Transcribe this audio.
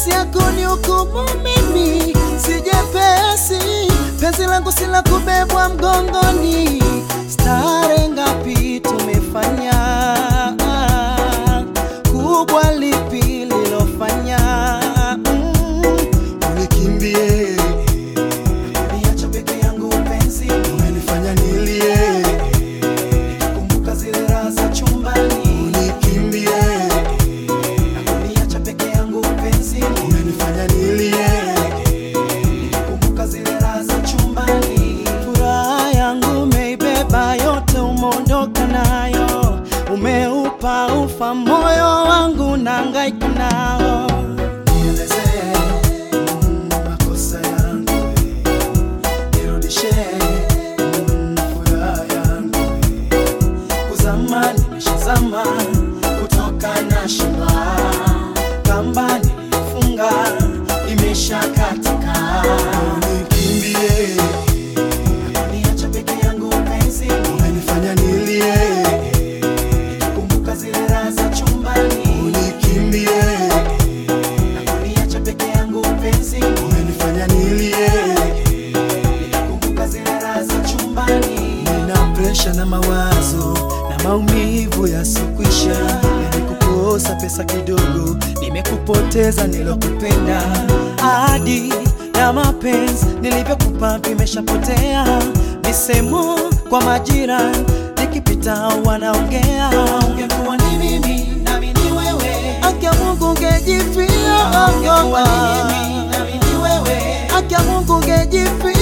nafasi yako ni hukumu mimi sijepesi penzi langu si la kubebwa mgongoni stare ngapi tumefanya kubwa lipi lilofanya mm. unikimbie, Niacha peke yangu penzi umenifanya nilie, kumbuka zile raha za chumbani unikimbie, Niacha peke yangu penzi umenifanya nilie, kumbuka zile raha za chumbani furaha yangu umeibeba yote umeondoka nayo umeupa ufa moyo wangu nangaika nao nielezee mm, makosa yangu nirudishe mm, furaha yangu kuzama nimeshazama kutoka na shima kamba nilifunga imesha katika unikimbie, niacha peke yangu penzi umenifanya nilie, kumbuka zile raha za chumbani unikimbie, niacha peke yangu penzi umenifanya nilie, kumbuka zile raha za chumbani nina presha na mawazo na maumivu yasokwisha, nimekukosa pesa kidogo nimekupoteza nilokupenda ahadi na mapenzi nilivyokupa vimeshapotea misemo kwa majira nikipita wanaongea ungekuwa ni mimi nami ni wewe akia mungu ungejifia ungekuwa ni mimi nami ni wewe akia mungu ungejifia